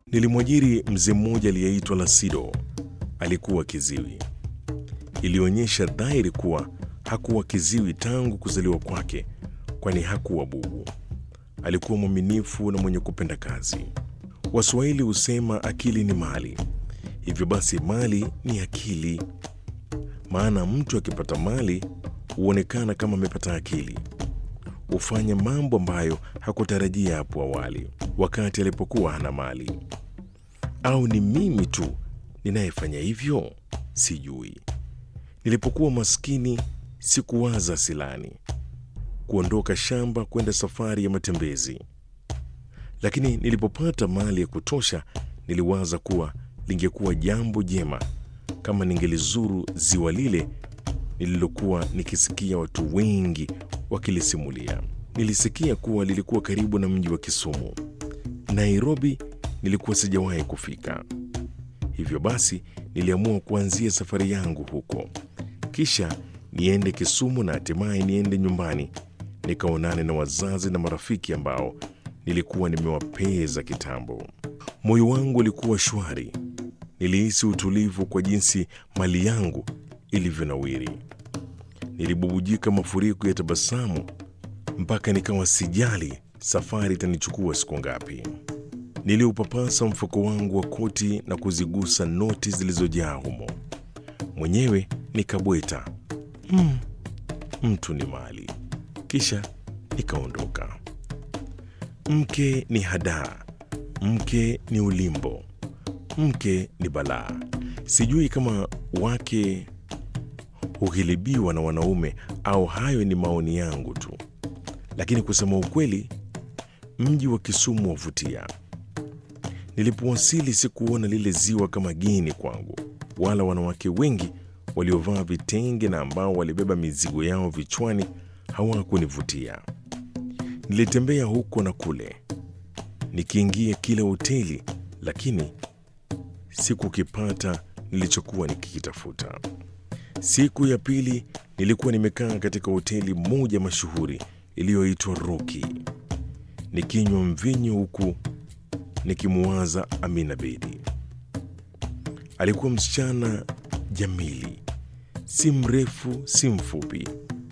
Nilimwajiri mzee mmoja aliyeitwa Lasido. Alikuwa kiziwi. Ilionyesha dhahiri kuwa hakuwa kiziwi tangu kuzaliwa kwake, kwani hakuwa bubu. Alikuwa mwaminifu na mwenye kupenda kazi. Waswahili husema akili ni mali, hivyo basi mali ni akili. Maana mtu akipata mali huonekana kama amepata akili, hufanya mambo ambayo hakutarajia hapo awali wakati alipokuwa hana mali. Au ni mimi tu ninayefanya hivyo? Sijui. Nilipokuwa maskini sikuwaza silani, kuondoka shamba kwenda safari ya matembezi, lakini nilipopata mali ya kutosha niliwaza kuwa lingekuwa jambo jema kama ningelizuru ziwa lile nililokuwa nikisikia watu wengi wakilisimulia. Nilisikia kuwa lilikuwa karibu na mji wa Kisumu. Nairobi nilikuwa sijawahi kufika, hivyo basi niliamua kuanzia safari yangu huko, kisha niende Kisumu na hatimaye niende nyumbani nikaonane na wazazi na marafiki ambao nilikuwa nimewapeza kitambo. Moyo wangu ulikuwa shwari, nilihisi utulivu kwa jinsi mali yangu ilivyonawiri. Nilibubujika mafuriko ya tabasamu mpaka nikawa sijali safari itanichukua siku ngapi. Niliupapasa mfuko wangu wa koti na kuzigusa noti zilizojaa humo. Mwenyewe nikabweta, mm, mtu ni mali. Kisha nikaondoka. Mke ni hadaa, mke ni ulimbo, mke ni balaa. Sijui kama wake hughilibiwa na wanaume au hayo ni maoni yangu tu, lakini kusema ukweli, mji wa Kisumu wavutia. Nilipowasili sikuona lile ziwa kama geni kwangu, wala wanawake wengi waliovaa vitenge na ambao walibeba mizigo yao vichwani hawakunivutia. Nilitembea huko na kule, nikiingia kila hoteli, lakini sikukipata nilichokuwa nikikitafuta. Siku ya pili nilikuwa nimekaa katika hoteli moja mashuhuri iliyoitwa Roki, nikinywa mvinyo huku nikimuwaza Amina Bedi. Alikuwa msichana jamili, si mrefu si mfupi,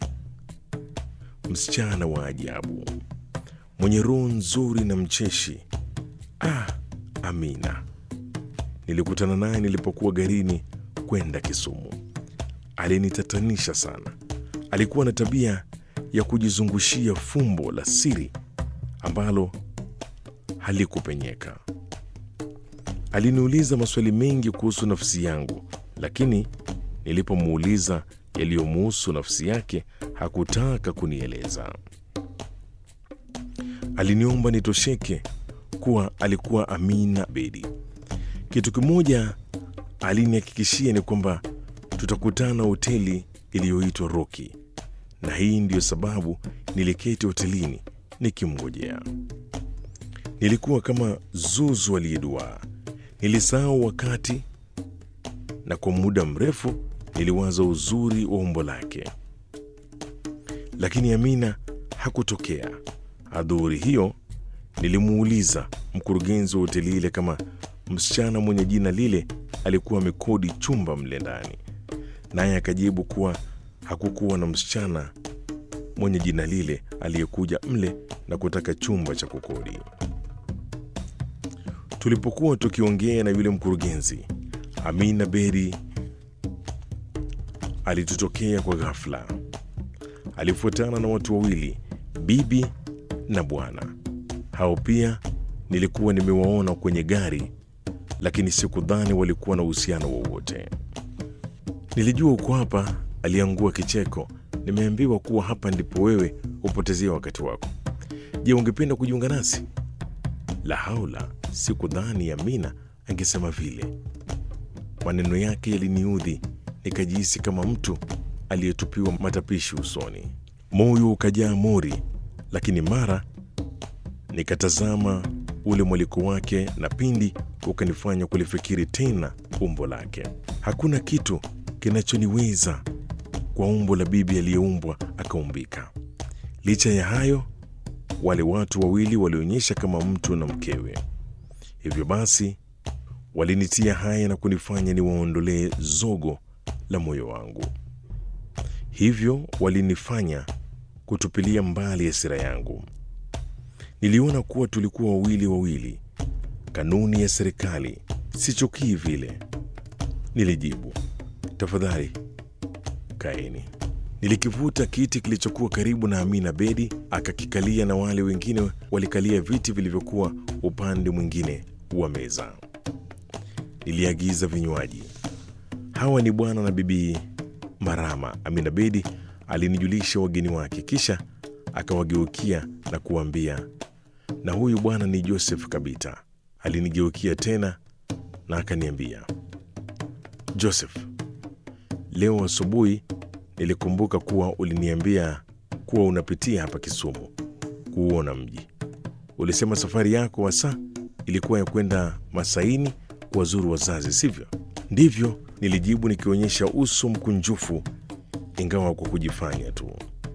msichana wa ajabu, mwenye roho nzuri na mcheshi. Ah, Amina! Nilikutana naye nilipokuwa garini kwenda Kisumu. Alinitatanisha sana. Alikuwa na tabia ya kujizungushia fumbo la siri ambalo halikupenyeka. Aliniuliza maswali mengi kuhusu nafsi yangu, lakini nilipomuuliza yaliyomuhusu nafsi yake hakutaka kunieleza. Aliniomba nitosheke kuwa alikuwa Amina Bedi. Kitu kimoja alinihakikishia ni kwamba tutakutana hoteli iliyoitwa Roki, na hii ndiyo sababu niliketi hotelini nikimngojea. Nilikuwa kama zuzu aliyeduaa, nilisahau wakati, na kwa muda mrefu niliwaza uzuri wa umbo lake, lakini Amina hakutokea. Adhuhuri hiyo nilimuuliza mkurugenzi wa hoteli ile kama msichana mwenye jina lile alikuwa amekodi chumba mle ndani, naye akajibu kuwa hakukuwa na msichana mwenye jina lile aliyekuja mle na kutaka chumba cha kukodi. Tulipokuwa tukiongea na yule mkurugenzi, Amina Bedi alitutokea kwa ghafla. Alifuatana na watu wawili, bibi na bwana. Hao pia nilikuwa nimewaona kwenye gari, lakini sikudhani walikuwa na uhusiano wowote. Nilijua uko hapa, aliangua kicheko. Nimeambiwa kuwa hapa ndipo wewe hupotezea wakati wako. Je, ungependa kujiunga nasi? La haula, sikudhani Amina angesema vile. Maneno yake yaliniudhi, nikajihisi kama mtu aliyetupiwa matapishi usoni. Moyo ukajaa mori, lakini mara nikatazama ule mwaliko wake, na pindi ukanifanya kulifikiri tena umbo lake. Hakuna kitu kinachoniweza kwa umbo la bibi aliyeumbwa akaumbika. Licha ya hayo, wale watu wawili walionyesha kama mtu na mkewe. Hivyo basi walinitia haya na kunifanya niwaondolee zogo la moyo wangu. Hivyo walinifanya kutupilia mbali hasira yangu. Niliona kuwa tulikuwa wawili wawili, kanuni ya serikali, sichukii vile. Nilijibu, tafadhali kaeni. Nilikivuta kiti kilichokuwa karibu na Amina Bedi, akakikalia na wale wengine walikalia viti vilivyokuwa upande mwingine wa meza. Niliagiza vinywaji. Hawa ni bwana na bibi Marama. Amina Bedi alinijulisha wageni wake, kisha akawageukia na kuambia, na huyu bwana ni Joseph Kabita. Alinigeukia tena na akaniambia, Joseph, leo asubuhi nilikumbuka kuwa uliniambia kuwa unapitia hapa Kisumu kuuona mji. Ulisema safari yako hasa ilikuwa ya kwenda Masaini kuwazuru wazazi, sivyo? Ndivyo, nilijibu nikionyesha uso mkunjufu, ingawa kwa kujifanya tu.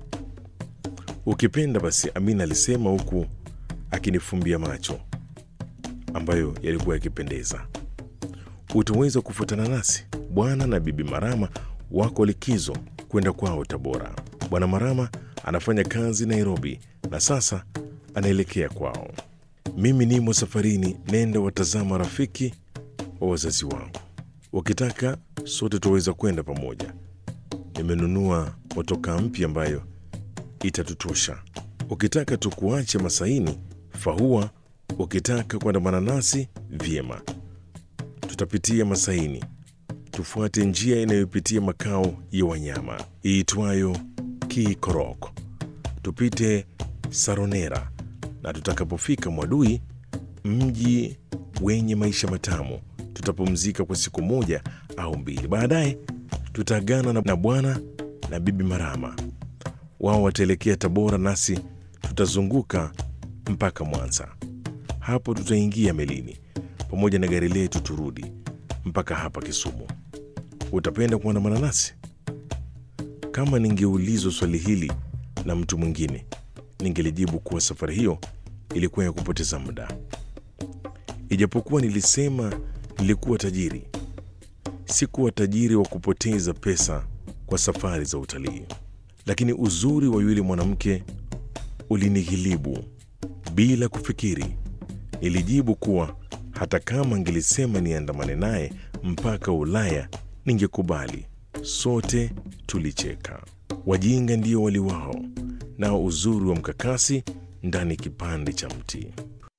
Ukipenda basi, Amina alisema huku akinifumbia macho ambayo yalikuwa yakipendeza. Utaweza kufuatana nasi? Bwana na bibi Marama wako likizo kwenda kwao Tabora. Bwana Marama anafanya kazi Nairobi na sasa anaelekea kwao. Mimi nimo safarini, nenda watazama rafiki wa wazazi wangu. Wakitaka sote tuweza kwenda pamoja. Nimenunua motokaa mpya ambayo itatutosha. Ukitaka tukuache Masaini, fahua. Ukitaka kuandamana nasi, vyema, tutapitia Masaini, tufuate njia inayopitia makao ya wanyama iitwayo Kikorok, tupite Saronera na tutakapofika Mwadui, mji wenye maisha matamu, tutapumzika kwa siku moja au mbili. Baadaye tutaagana na bwana na bibi Marama, wao wataelekea Tabora, nasi tutazunguka mpaka Mwanza. Hapo tutaingia melini pamoja na gari letu, turudi mpaka hapa Kisumu. Utapenda kuandamana nasi? Kama ningeulizwa swali hili na mtu mwingine, ningelijibu kuwa safari hiyo ilikuwa ya kupoteza muda. Ijapokuwa nilisema nilikuwa tajiri, sikuwa tajiri wa kupoteza pesa kwa safari za utalii. Lakini uzuri wa yule mwanamke ulinighilibu. Bila kufikiri, nilijibu kuwa hata kama angelisema niandamane naye mpaka Ulaya ningekubali. Sote tulicheka. Wajinga ndio waliwao, nao uzuri wa mkakasi ndani kipande cha mti.